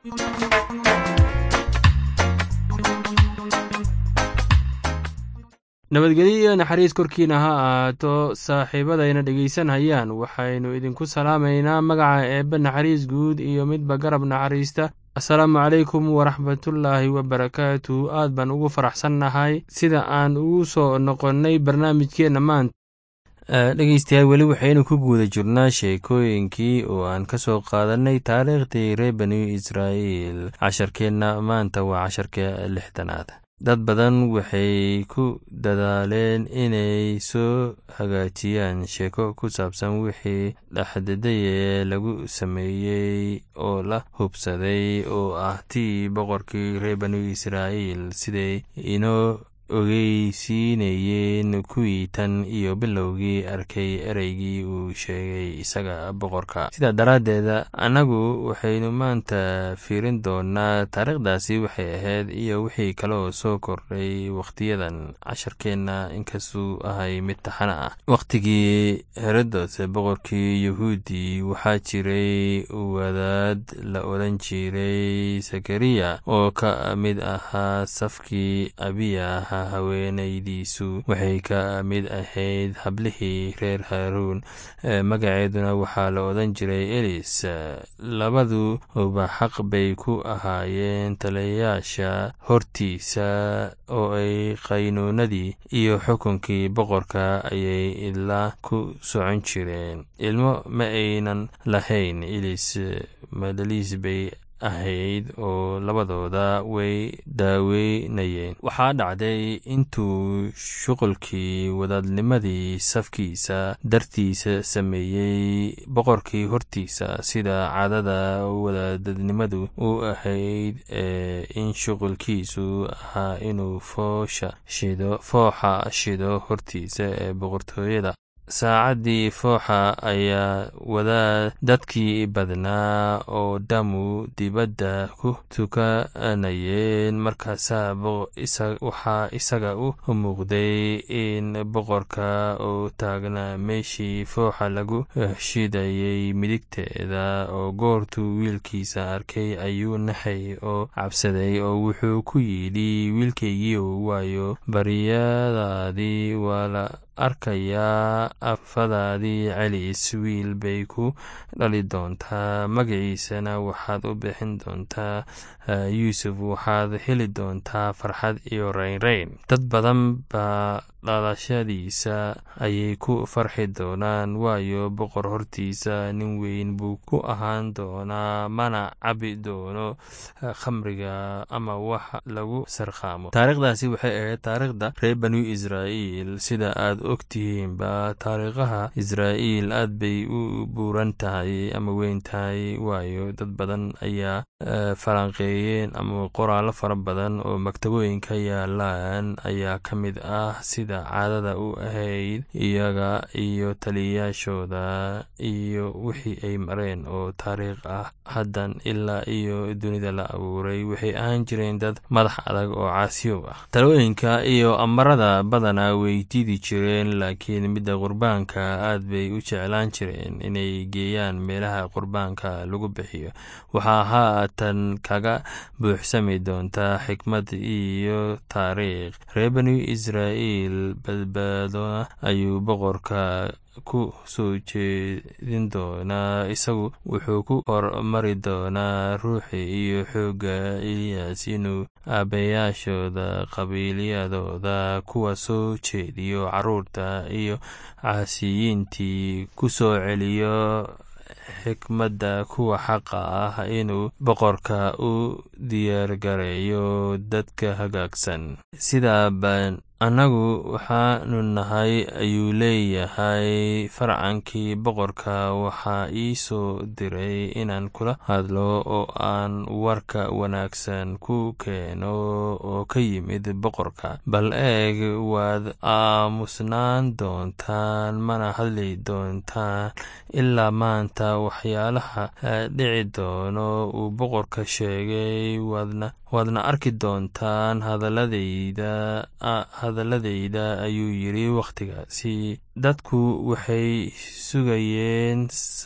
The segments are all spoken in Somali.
nabadgelyo iyo naxariis korkiina ha ahaato saaxiibadayna dhegaysanayaan waxaynu idinku salaamaynaa magaca eebbe naxariis guud iyo midba garab naxariista asalaamu calaykum waraxmatullaahi wabarakaatu aad baan ugu faraxsannahay sida aan ugu soo noqonnay barnaamijkeenna maanta dhegeystayaal weli waxaynu ku guuda jirnaa sheekooyinkii oo aan ka soo qaadanay taariikhdii reer banu israa'iil casharkeenna maanta waa casharka lixdanaad dad badan waxay ku dadaaleen inay soo hagaajiyaan sheeko ku saabsan wixii dhexdadayee lagu sameeyey oo la hubsaday oo ah tii boqorkii reer banu israa'iil siday inoo ogeysiinayeen kuwii tan iyo bilowgii arkay ereygii uu sheegay isaga boqorka sidaa daraaddeeda annagu waxaynu maanta fiirin doonaa taariikhdaasi waxay ahayd iyo wixii kaloo soo kordhay wakhtiyadan casharkeenna inkastuu ahay mid taxana ah wakhtigii herodos boqorkii yahuudi waxaa jiray wadaad la odhan jiray sakariya oo ka mid ahaa safkii abiya haweenaydiisu waxay ka mid ahayd hablihii reer haaruun magaceeduna waxaa la odhan jiray elis labaduba xaq bay ku ahaayeen taliyayaasha hortiisa oo ay qaynuunadii iyo xukunkii boqorka ayay idla ku socon jireen ilmo ma aynan lahayn elis madaliis bay ahayd oo labadooda way daaweynayeen waxaa dhacday intuu shuqulkii wadaadnimadii safkiisa dartiisa sameeyey boqorkii hortiisa sida caadada wadaadnimadu u ahayd ee in shuqulkiisu ahaa inuu foosha shido fooxa shido hortiisa ee boqortooyada saacaddii fooxa ayaa wadaa dadkii badnaa oo dhammu dibadda ku tukanayeen markaasaa waxaa isaga u muuqday in boqorka oo taagnaa meeshii fooxa lagu shidayay midigteeda oo goortuu wiilkiisa arkay ayuu naxay oo cabsaday oo wuxuu ku yidhi wiilkaygiiw waayo baryadaadii waa la arkayaa afadaadii celis wiil bay ku dhali doontaa magaciisana waxaad u bixin doontaa yuusuf waxaad heli doontaa farxad iyo raynrayn dad badan baa dhalashadiisa ayay ku farxi doonaan waayo boqor hortiisa nin weyn buu ku ahaan doonaa mana cabi doono khamriga ama wax lagu sarkhaamo taariikhdaasi waxay ahayd taariikhda reer banu israa'iil sida aad ogtihiinba taariikhaha israa'iil aad bay u buuran tahay ama weyn tahay waayo dad badan ayaa falanqeeyeen ama qoraallo fara badan oo maktabooyinka yaalaan ayaa ka mid ah sida caadada u ahayd iyaga iyo taliyayaashooda iyo wixii ay mareen oo taariikh ah haddan ilaa iyo dunida la abuuray waxay ahaan jireen dad madax adag oo caasiyow ah talooyinka iyo amarada badanaa way diidi jireen laakiin midda qurbaanka aad bay u jeclaan jireen inay geeyaan meelaha qurbaanka lagu bixiyo waxaa haatan kaga buuxsami doontaa xikmad iyo taariikh reer banu israa'iil badbaadona ayuu boqorka ku soo jeedin doonaa isagu wuxuu ku hormari doonaa ruuxi iyo xoogga eliyas inuu aabayaashooda qabiilyadooda kuwa soo jeediyo carruurta iyo caasiyiintii ku soo celiyo xikmadda kuwa xaqa ah inuu boqorka u diyaargareeyo dadka hagaagsan sidaa baan annagu waxaanu nahay ayuu leeyahay farcankii boqorka waxaa ii soo diray inaan kula hadlo oo aan warka wanaagsan ku keeno oo ka yimid boqorka bal eeg waad aamusnaan doontaan mana hadli doontaan ilaa maanta waxyaalaha dhici doono uu boqorka sheegay waadna waadna arki doontaan hadaladayda hadaladayda ayuu yidhi wakhtigaasi dadku waxay sugayeen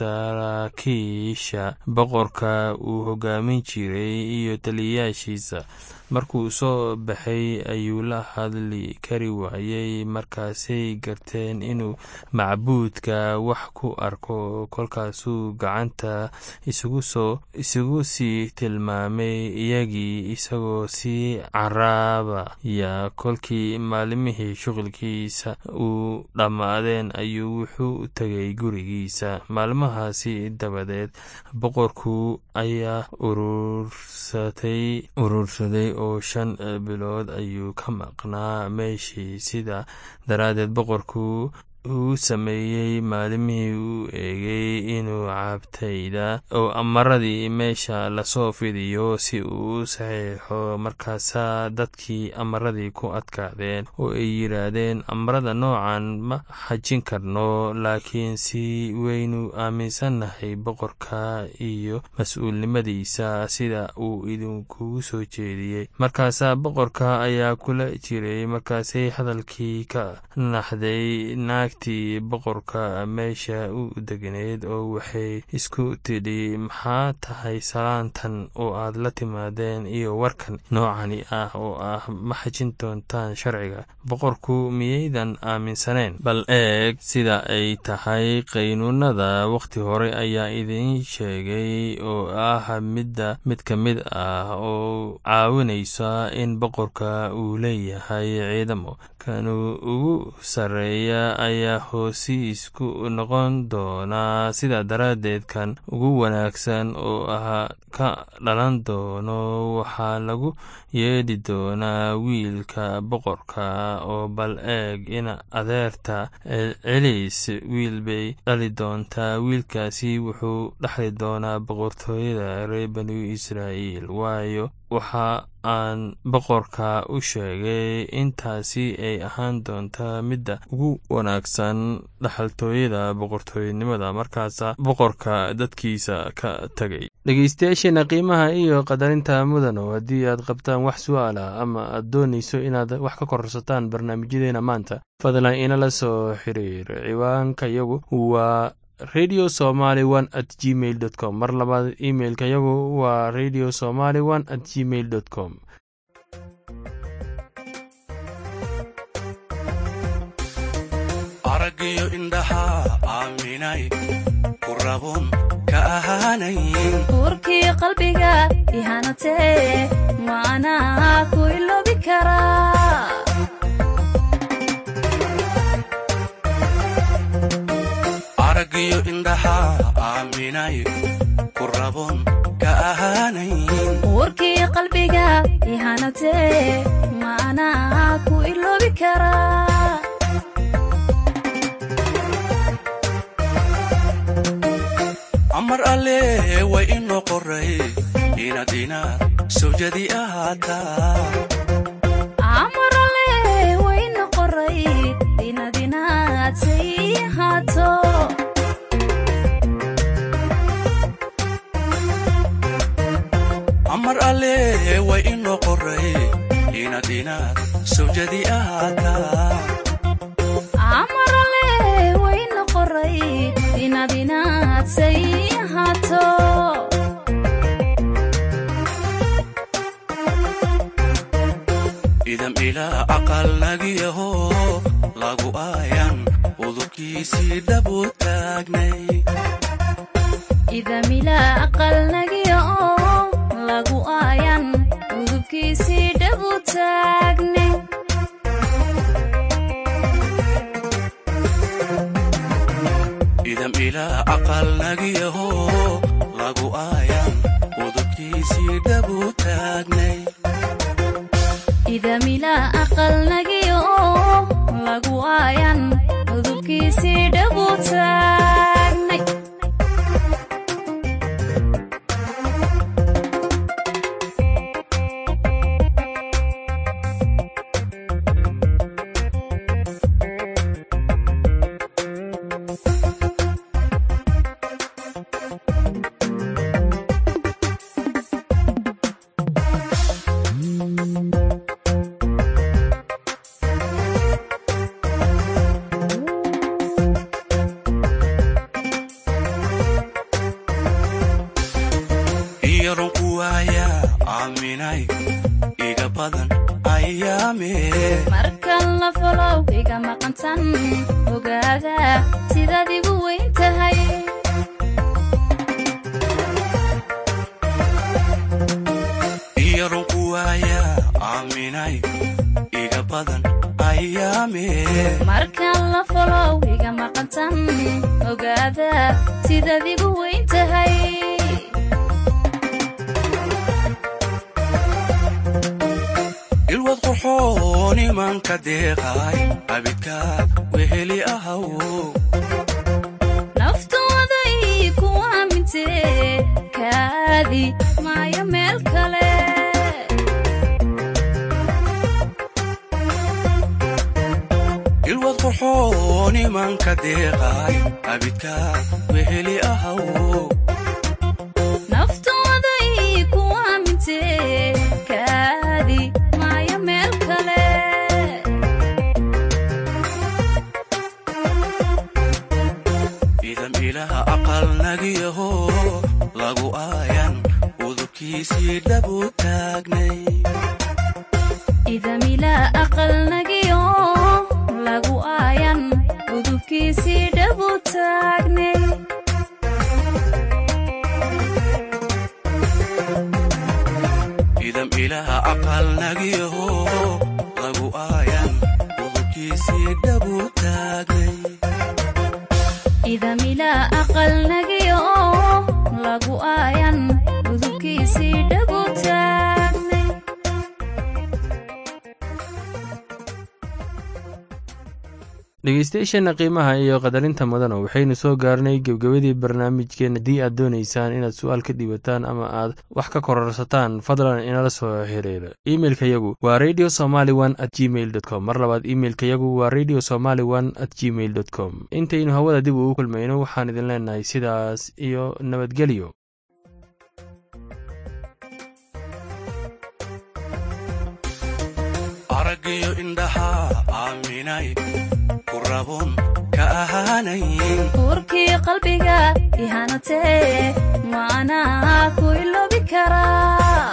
saraakiisha boqorka uu hogaamin jiray iyo taliyayaashiisa markuu soo baxay ayuu la hadli kari waayey markaasay garteen inuu macbuudka wax ku arko kolkaasuu gacanta isugu soo isugu sii tilmaamay iyagii isagoo sii caraabaya kolkii maalimihii shuqulkiisa uu dhammaadeen ayuu wuxuu tegay gurigiisa maalmahaasi dabadeed boqorku ayaa urursatay urursaday oo shan bilood ayuu ka maqnaa meeshii sida daraaddeed boqorku uu sameeyey maalimihii uu eegay inuu cabtayda oo amaradii meesha lasoo fidiyo si uu u saxiixo markaasaa dadkii amaradii ku adkaadeen oo ay yidhaahdeen amarada noocan ma xajin karno laakiin si waynu aaminsannahay boqorka iyo mas-uulnimadiisa sida uu idinkugu soo jeediyey markaasaa boqorka ayaa kula jiray markaasay hadalkii ka naxday naag ti boqorka meesha u degneed oo waxay isku tidhi maxaa tahay salaantan oo aad la timaadeen iyo warkan noocani ah oo ah ma xajin doontaan sharciga boqorku miyaydan aaminsaneen bal eeg sida ay tahay qaynuunada wakhti hore ayaa idiin sheegay oo ah midda mid ka mid ah oo caawinaysa in boqorka uu leeyahay ciidamo kanuu ugu sarreeya ayaa hoosiisku noqon doonaa sidaa daraaddeed kan ugu wanaagsan oo ah ka dhalan doono waxaa lagu yeedhi doonaa wiilka boqorka oo bal eeg ina adeerta celiis wiil bay dhali doontaa wiilkaasi wuxuu dhexli doonaa boqortooyada reer banu israa'iil waayo waxa aan boqorka u sheegay intaasi ay ahaan doontaa midda ugu wanaagsan dhaxaltooyada boqortooyanimada markaasa boqorka dadkiisa ka tegay dhegeystayaasheena qiimaha iyo qadarinta mudano haddii aad qabtaan wax su-aal ah ama aad doonayso inaad wax ka korsataan barnaamijyadeena maanta fadlan inala soo xiriir ciwaanka yagu waa radio somaly one at gmail dot com mar labaad imailka yagu waa radio somaly one at gmail dot com araggiyo indhaha aaminay ku rabun ka ahaanayn buurkii qalbiga ihanatee maanaa ku iloobi karaa araggiyo indhaha aaminay ku rabun ka ahaanayn buurkii qalbiga ihanatee maanaa ku iloobi karaa amar alle way inoo qoray inaad inaad sawjadi ahaataa amarale wayna qoray inaad inaad say ahaato amar alle way inoo qoray inaad inaad sawjadi ahaataa amarale wayna qoray inaad inaad say ahaato idam ilaa aqal nagiyaho lagu aayan udubkiisii dhabu taagnay idamila aqal nagiya oo lagu aayan udubkiisii dhabu taagne idam ilaa aqal nagiyaho lagu aayan udubkiisii dhabu taagnay idamila aqal nagiya oo lagu aayan udubkiisii dhabu taagnay iyaronku waaya aaminay iga badan ayaame markan la folow iga maqantan ogaada sidaad igu weyn tahay iyaronku waaya aaminay iga badan ayaame markan la folow iga maqantan ogaada sidaad igu weyn tahay ilwad qoxoon imanka deeqay abidka weheli ahaw naftooday ku aamintee kaadi maayo meel kale ilwad qoxoon imanka deeqay abidka weheli ahaw naftooday ku aamintee kaadi maayo meel kale idam ilaha aqal nagiyaho lagu aayan udubkiisii dhabu taagnay idamilaa aqal nagiyo lagu aayan udubkiisii dhabu taagnay idam ilaha aqal nagiyaho lagu aayan udubkiisii dhabu taagnay idamilaa aqal nagiyo lagu aayan udubkiisii dhabu taagnay dhegeystayaasheenna qiimaha iyo qadarinta mudana waxaynu soo gaarnay gebgebadii barnaamijkeen haddii aad doonaysaan inaad su-aal ka dhiibataan ama aad wax ka kororsataan fadlan inala soo xiriira imeilka yagu waa radio somaly one at gmail dot com mar labaad imeilka yagu waa radio somaly one at gmail dot com intaynu hawada dib ugu kulmayno waxaan idin leenahay sidaas iyo nabadgelyo araggiyo indhaha aaminay ku rabun ka ahaanayn uurkii qalbiga ihanatee maanaa ku iloobi karaa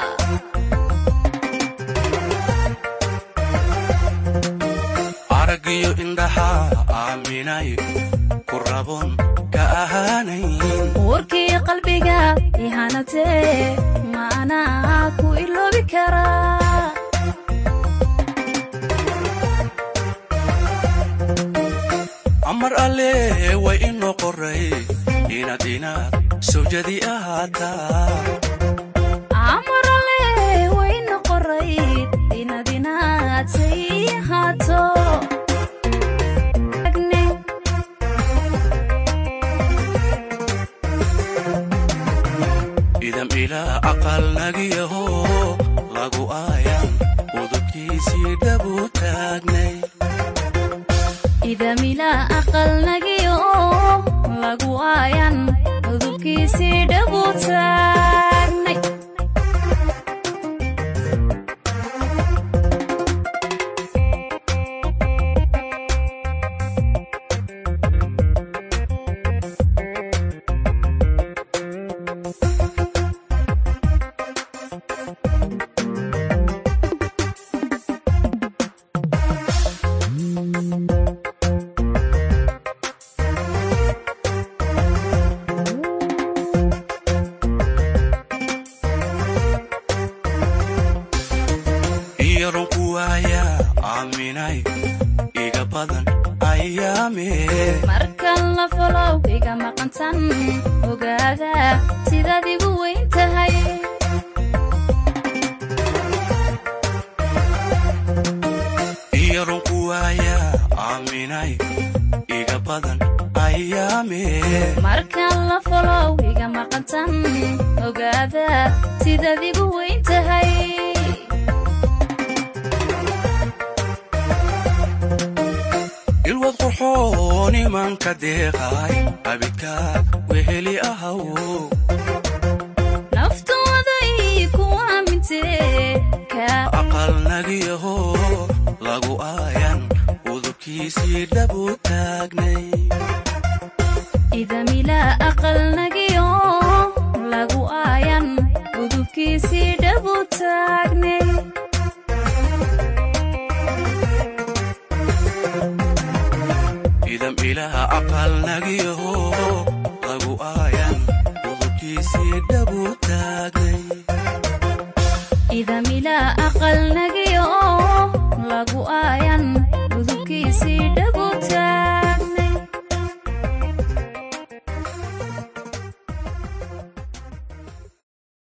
araggiyo indhaha aaminay ku rabun ka ahaanayn uurkii qalbiga ihanatee maanaa ku iloobi karaa amar alle way inoo qoray inaad inaad sawjadi ahaataa amarale wayna qorayd inaad inaad say haato idam ilaa aqal nagiyaho lagu aayan udubkiisii dhabu taagnay idamilaa aqal nagiyo lagu aayan udubkiisii dhabu taagnay iyaronku waaya aaminay iga badan ayaame markan la folow iga maqantan ogaada sidaad igu weyn tahay iyaronku waaya aaminay iga badan ayaame markan la folow iga maqantan ogaada sidaad igu weyn tahay ilwad qoxoon imanka deeqay abidka weheli ahaw naftooday ku aamintee kaa aqal nagiyaho lagu aayan udubkiisii dhabu taagnay idamilaa aqal nagiyo lagu aayan udubkiisii dhabu taagnay idam ilaha aqal nagiyaho lagu aayan udubkiisii dhabu taagnay